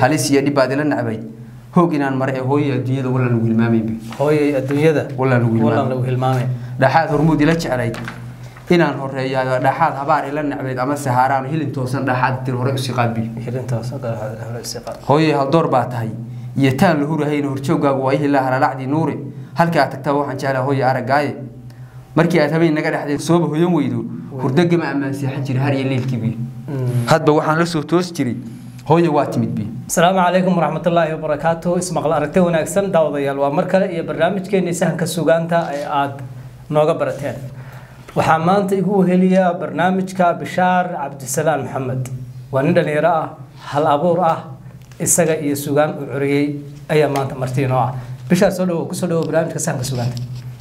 halis iyo dhib baad ila nacbay hoog inaan mare ee hooyo adduunyada wallaan lagu hilmaamaybi hooyay adduunyada wallaan lagu wallaan hilmaamay lagu hilmaamay dhaxaad hormuud ila jeclayd inaan horeeyo dhaxaad habaar ila nacbayd ama sahaaraan hilin toosan dhaxaad tir hore usii qaadbi hirintaas hore istiqaad hooyay haldoor baa tahay iyo taan la hurahayna horjooggaagu waa ihilaa halalacdii nuure halkii aad tagtaa waxaan jeclaa hooya araggaaye markii aad habeen naga dhexday sooba hoyan weydo hurdagama ammaan seexan jira har iyo leelkii bi hadba waxaan la soo toos jiray hooya waa timid bi asalaamu calaykum waraxmatullaahi wabarakaatu ismaqal aragti wanaagsan daawadayaal waa mar kale iyo barnaamijkeennii sahanka sugaanta ee aada nooga barateen waxaa maanta igu weheliya barnaamijka bishaar cabdisalaan maxamed waa nin dhalinyaro ah hal abuur ah isaga iyo sugaan uu curiyey ayaa maanta martiinoo ah bishaar soo dhawo kusoo dhawo barnaamijka sahanka sugaanta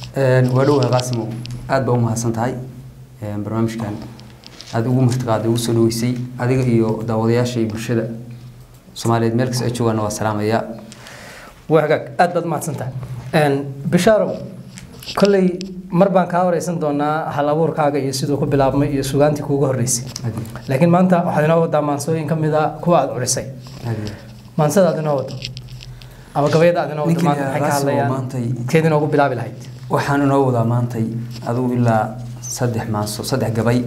waa dhowahay qaasimow aad baa u mahadsan tahay barnaamijkan aada ugu martiqaaday ugu soo dhaweysay adiga iyo daawadayaasha iyo bulshada soomaaliyeed meel kasta ay joogaana waa salaamayaa waa hagaag aad baad mahadsan tahay bishaarow kolley mar baan kaa wareysan doonaa hal abuurkaaga iyo siduu ku bilaabmay iyo sugaantii kuugu horreysay laakiin maanta waxaad inoo wadaa maansooyin ka mid a kuwa aada curisay maansada aad inoo wado ama gabayada aad inoo wado Ninkii maanta maxay ka Raasimo hadlayaan maantay- keed inoogu bilaabi lahayd waxaan inoo wadaa maantay adigu ilaa saddex maanso saddex gabay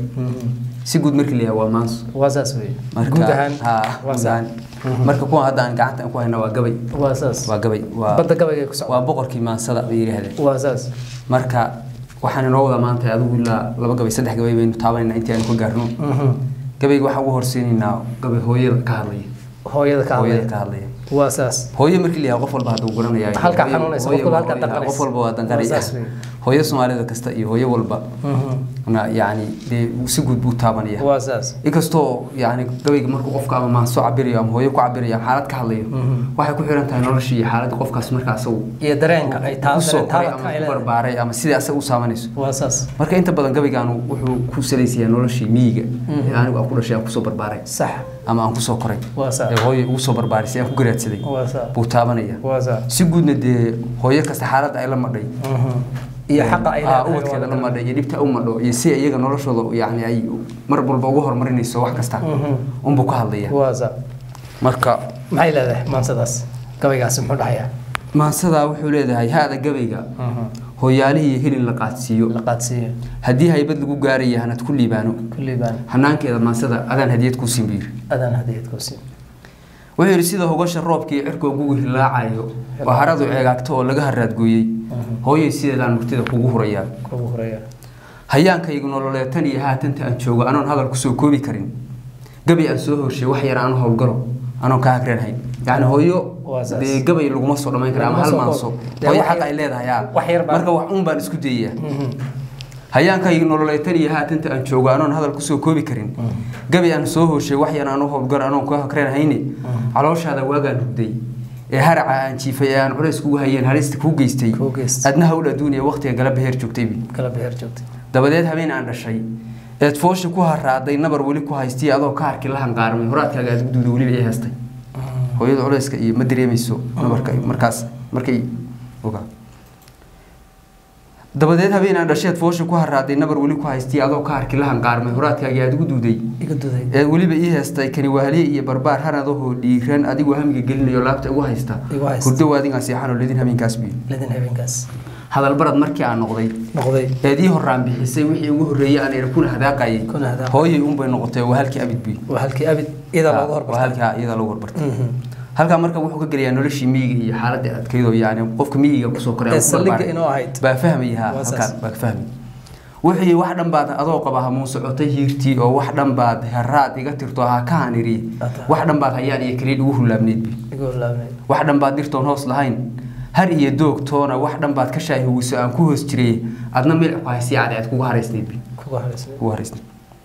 si guud markii la yahay waa maanso waa saas wey marka guud ahaan haa, waa guud saas ahaan. marka kuwan hadda aan gacanta aan ku hayna waa gabay waa saas waa gabay waa badda gabayga ku waa socda boqorkii maansada bay yidhaahdeen waa saas marka waxaan inoo wadaa maanta adigu ilaa laba gabay saddex gabay baynu taabanayna intii aanu ka gaarno Mhm. gabayga waxaan ugu horsiinaynaa gabay hooyada ka hadlaya hooyada ka hooyada ka hadlaya hadlaya waa saas hooyo markii la yahay qof walba hadduu garanaya Halkaa xanuunaysa, qof walba halkaa hooyo- danqanaysa. qof walba waa Waa danqanaya saas wey. hooyo soomaalida kasta iyo hooyo walba Mhm. na yacni dee si guud buu taabanaya waa saas inkastoo yani gabayga markuu qofka ama maanso cabirayo ama hooyo ku cabirayo ama xaalad ka hadlayo Mhm. waxay ku xiran tahay noloshii iyo xaaladda qofkaas markaa asagu iyo dareenka ay taa kusoo dareen koray taaladka ama ay ku leedahay barbaaray ama sidai asaga u saamanayso waa saas marka inta badan gabaygan wuxuu ku salaysayaa noloshii miyiga ee anigu aan ku dhashay aan kusoo barbaaray sax ama aan kusoo koray waa saas ee hooyo ugu soo barbaarisay aan ku garaadsaday waa saas buu taabanaya waa saas si guudna dee hooyo kasta xaaladda ay la madhay Mhm. iyo xaqa ay Aa, leedahay ubadkeeda la waa madhay iyo dhibta u madho iyo si iyaga noloshooda yani ay mar walba ugu horumarinayso wax kasta Mhm. unbuu ka hadlaya waa saas marka maxay leedahay maansadaas gabaygaasi muxuu dhahayaa maansadaa wuxuu leedahay haada gabayga hooyaalihii hilin la qaadsiiyo la qaadsiiyo haddii haybad lagu gaaraya hanad ku liibaano kulli baan hanaankeeda maansada adaan hadiyad kuu simbiir adaan hadiyad ku siin wuxuu yidhi sida hogasha roobkii cirkoo gugu hilaacayo oo haradu ceegaagto oo laga haraadgooyey hooyay sideedaan murtida kugu hurayaa kugu horeeya hayaankaygu nololeetan iyo haatanta aan joogo anoon hadal kusoo koobi karin gabay aan soo horshay wax yar aan howlgalo anoon kaa hagreenhayn yacni hooyo Waa saas. dee gabay laguma soo dhammayn kara ama Laguma hal soo maanso koobi. Dee hooyo wax xaq yar- ay leedahay aa wax yar baa- marka wax un baan isku dayayaa hayaankaygu nololeetan iyo haatanta aan joogo anoon hadal kusoo koobi karin gabay aan soo horshay wax yar aan u howlgalo anoon kaa hagreenhayne calooshaada waagaan hugday ee haraca aan jiifay ee aan culays kugu hayeen halista kuu geystay Kuu geystay. adna hawl adduuniya waqtiga galaba heer joogtaybi kala beher joogtay dabadeed habeen aan dhashay eed foosha ku haraaday nabar weli ku haystay adoo ka harki la hanqaarmay horaadkaaga aad guduuda weliba ii heestay hooyada culayska iyo ma dareemayso nabarka markaas markay ogaa dabadeed habeen aan dhashay eed foosha ku haraaday nabar weli ku haystay adoo ka harki la hanqaarmay horaadkaaga aad ugu duuday iga duday eed weliba ii heestay kani waaliye iyo barbaar hanadahoo dhiiran adigoo hamiga gelinayo laabta ugu haysta Igu haysta. hurdo waadigaan seexanoo ledin habeenkaas biyo ladin habeenkaas hadalbarad markii aan noqday noqday eed ii horraan bixisay wixii ugu horreeyey aan iri kuna hadaaqayay Kuna hadaaqayay. hooyay unbay noqotay waa halkii abid buy waa halkii abid iyada looga waa horbartay halkaa iyada lagu horbartay Mhm. halkaa marka wuxuu ka gelayaa noloshii miyiga iyo xaaladda adkeydoo yani qofka miyiga kusoo koray Ee ama ku saldhigga barbaaray. inoo ahayd. baa fahmaya ha Waa saas. halkaan baa ka fahmay wuxuu yidhi wax dhan baad adoo qaba hamuun socotay hiirtii oo wax dhan baad haraad iga tirto ha ka haniri Ata. wax dhan baad hayaan iyo kaliid ugu hulaabneyd bi iga laabnay wax dhan baad dhirtoon hoos lahayn har iyo doogtoona wax dhan baad ka shaahiwiso aan ku hoos jiray adna milic ku haysiya cadceed kugu haraysnayd bi kugu hareysnay ugu haraysnay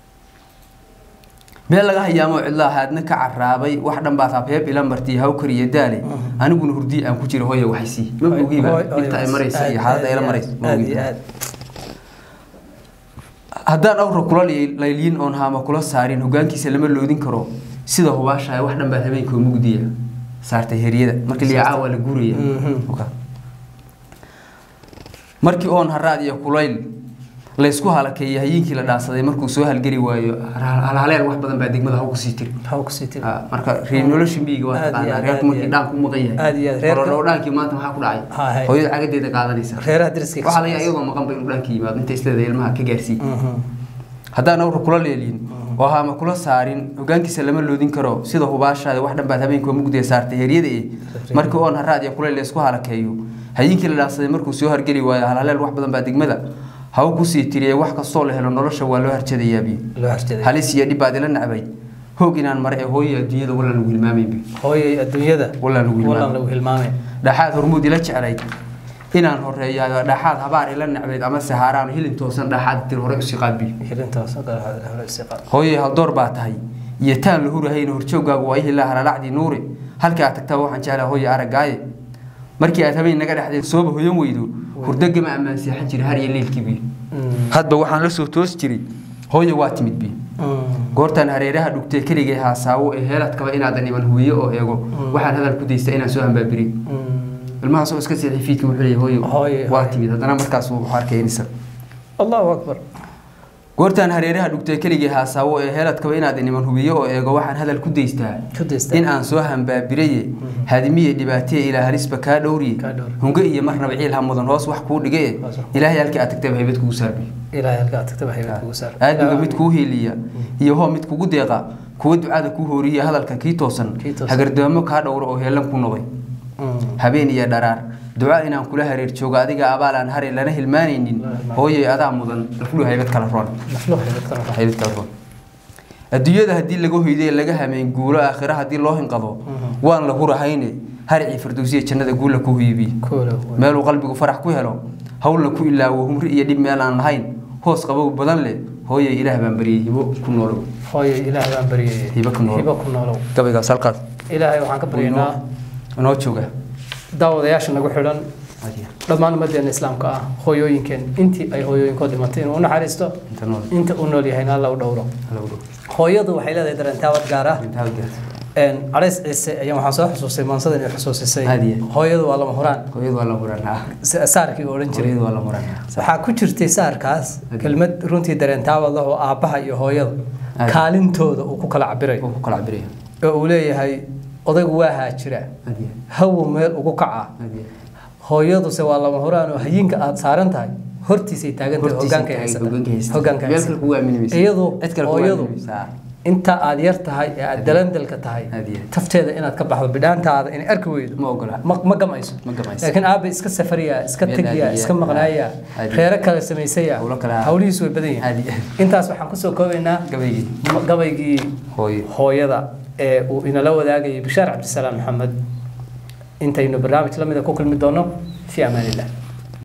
meel laga hayaamoo cidlaa haadna ka caraabay wax dhan baad habheeb ila martay hawkar iyo daale aniguna hurdii aan ku jira hooya waxaysii ma ogiiba Hooy- hooy- inta ay maraysa iyo aad- xaaladda ay la aad- maraysa ma aad iyo ogiiba aad haddaan awra kula li- layliin oon haama kula saarin hogaankiisa lama loodin karo sida hubaashahay wax dhan baad habeenkoo mugdiya saartay heryada markii liya caawa la guuraya Mhm. Oka. markii oon haraad iyo kulayl laysku halakeeyay hayiinkii la dhaansaday markuu soo halgeli waayo halhaleel wax badan baa degmada haw kusii tiri haw kusii tiri Ha, marka reer nolosha miyiga waa Aad iyo taqaanaa aad, reerku aad markii iyo dhaanku u maqan Aad iyo yahay aad, reerka- horodhow dhaankii maanta maxaa ku Ha, dhacay hay. hooyada cagadeeda qaadanaysa reeraha deriska waxaa laga iyadoo maqanba inuu dhaanka yimaado inta isleeda ilmaha ka gaarsiiy haddaan awra kula leeliin oo haama kula saarin hogaankiisa lama loodin karo sida hubaashaada wax dhan baad habeenkii mugdiya saartay heryada ee markii oon haraad iyo kuleyl laysku halakeeyo hayiinkii la dhaansaday markuu soo hargeli waayo halhaleel wax badan baa degmada haw kusii tiriye wax kastoo la helo nolosha waa loo harjadayaabi loo harjaday halis iyo dhib baad ila nacbay hoog inaan mare ee hooya adduunyada wallaan lagu hilmaamaynba hooyay adduunyada wallaan lagu wallaan hilmaamay lagu hilmaamay dhaxaad hormuud ila jeclayd inaan horeeyayo dhaxaad habaar ila nacbayd ama sahaaraan hilin toosan dhaxaad tir hore usii qaadbiyo hirintaas hore istiqaal hooyay haldoor baa tahay iyo taan la hurahayna horjooggaagu waa ihilaa halalacdii nuure halkii aad tagtaa waxaan jeclaa hooya araggaaye markii aad habeen naga dhexdeen sooba hoyan weydo hurdagama ammaan seexan jira har iyo leylkiibi hadba waxaan la soo toos jiray hooya waa timid bi goortaan hareeraha dhugtay keligay haasaawo ee heeladkaba inaadan iman hubiyo oo eego waxaan hadal ku daystaa inaan soo hambaabirin ilmahaas oo iska seexay fiidka wuxuu leeyahay hooyo Hooyo, waa hooyo. timid haddana markaas uu arkay inisa allahu akbar goortaan hareeraha dhugtay keligii haasaawo ee heeladkaba inaadan iman hubiyo oo eego waxaan hadal ku daystaa ku daystaa in aan soo hambaabiraye hadimiye dhibaateye ilaa halisba kaa dhowriye Kaa dhowriye. hunge iyo marnaba ciil ha mudan hoos wax kuu dhige Hoos wax ilaahay halkii aad tagtaba haybad kugu saarbiyo ilaahay halkaa tagtaba haybad kugu saar aadmiga mid kuu hiiliya iyo hoo mid kugu deeqa kuwa ducada kuu hooriya hadalka kii toosan Kii toosan. hagardaamo kaa dhowro oo heelan ku noqday habeen iyo dharaar duca inaan kula hareer joogo adiga abaal aan hare lana hilmaanaynin hooyay adaa mudan laflu haybad kala roon naflo haybad kala raax haybad kala roon adduunyada haddii laga hoyday laga hameen guulo aakhira haddii loo hinqado waan la hurahayne harcii firdowsiya jannada guula ku huyibi koolo meeluu qalbigu farax ku helo hawlna ku ilaawo humri iyo dhib meel aan lahayn hoos qabow badan leh hooyay ilaah baan baryay hibo ku noolow hooyo ilaahay baan baryayay Hibo ku noolow. hibo ku noolow gabaygaas halkaas ilaahay waxaan ka baryaynaa inoo jooga daawadayaasha nagu xidhan dhammaan ummadeena islaamka ah hooyooyinkeen intii ay hooyooyinkood dhimatay inuu u naxariisto inta nool inta uu nool yahayna alla u dhowro hala udhow hooyadu waxay leedahay dareentaabad gaar ah intaa gaarta Een, cadays ciise ayaan waxaan soo xusuustay maansadan ay xusuusisay Haadiye. hooyadu waa lama huraan hooyadu waa la muranaa sa- saarkii uu odhan jiray hooyadu waa la muranaa waxaa ku jirtay saarkaas Haadiye. kelmad runtii dareentaabad ah oo aabbaha iyo hooyada Haadiye. kaalintooda uu ku kala cabirayo uu ku kala cabiraya oo uu leeyahay odaygu waa haajira hadiya hawo meel ugu kaca hadiya hooyaduse waa lama huraan oo hayinka aad saaran tahay hortiisay taagan tahay Hortiisay hogaanka tahay, haysata hogaanka haysata. hogaanka Meel haysata. kale kugu aamini maysa. iyadu Cid kale kugu hooyadu aamini maysa. inta aad yar tahay ee aad dalandalka tahay Hadiye. tafteeda inaad ka baxdo bidhaantaada inay arki weydo ma ogola ma ma gamayso Ma gamayso. laakiin aabe iska safariya iska Meel tegiya aadiya. iska maqnaaya Hadiye. reero kale samaysaya Hawlo kale ah. hawlihiisu way badan yihiin Hadiye. intaas waxaan kusoo koobaynaa gabaygii ma- gabaygii hooyo hooyada ee uu inala wadaagayay bishaar cabdisalaam maxamed intaynu barnaamij la mida ku kulmi doono fi amaan illah